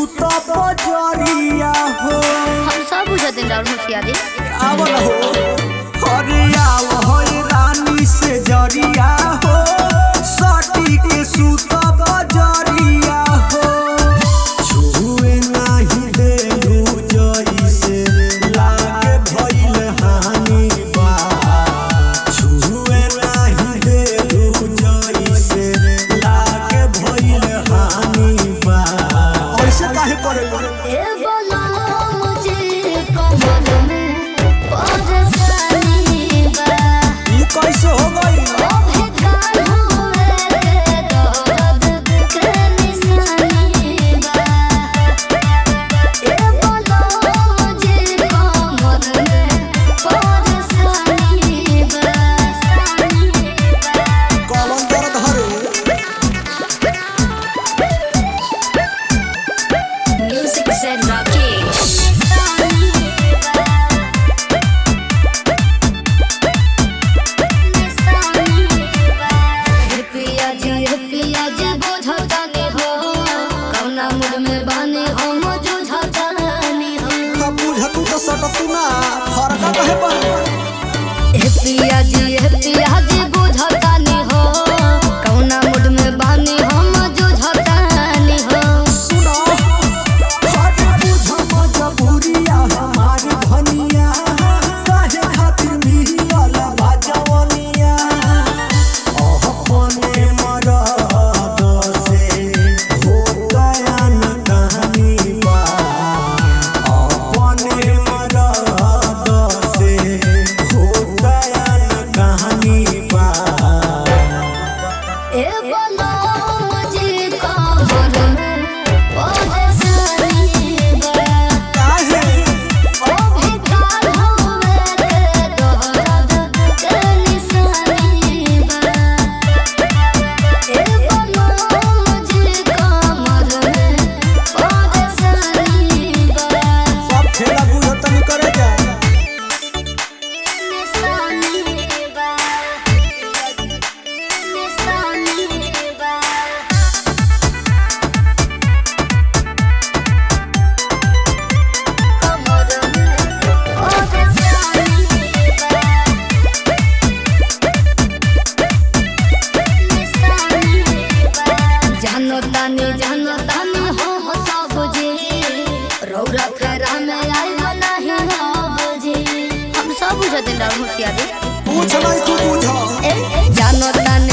सुत बजरिया हो हम सब बुझते राहुल होशियारी आवल हो अरे आव हो रानी से जरिया हो सटी के सुत बजरिया हो छुए नाही देलू जइसे लागे भइल हानि बा छुए नाही देलू जइसे लागे भइल हानि बा ऐसे काहे करेला ए बोला मुझे कमर में परेशानी बा ई कैसे हो गई ओ बेकार हुए के दर्द के निशानी बा ए बोला मुझे कमर में परेशानी बा कौन दर्द हरे Music said Rakesh. पिया जी पिया जी बुझतानी हो कौना मूड में बानी हो मुझुझतानी हो अब बुझतू तो सटतू ना फरका कहे पर हे पिया जी हे पिया जी बुझतानी हो कौना मूड में बानी हो मुझुझतानी हो सुनो हट बुझ मजबूरिया हमारी धनिया काहे खातिर मिलल बाजवनिया अपने मरद से हो गया न कहानी बा अपने मरद से हो गया न कहानी बा ए बोलो मुझे कमर में परेशानी बा काहे ओ बेकार हुए के दर्द के निशानी बा ए बोलो मुझे कमर में परेशानी बा सब खेला बुझतनी करे जा निशानी बा निशानी बा कमर में परेशानी बा जानो तानी जानो तानी हो हो सब जी रौरा फेरा में आई नहीं हो जी हम सब बुझते राहुल होशियारी पूछ नहीं तू बुझ जानो तानी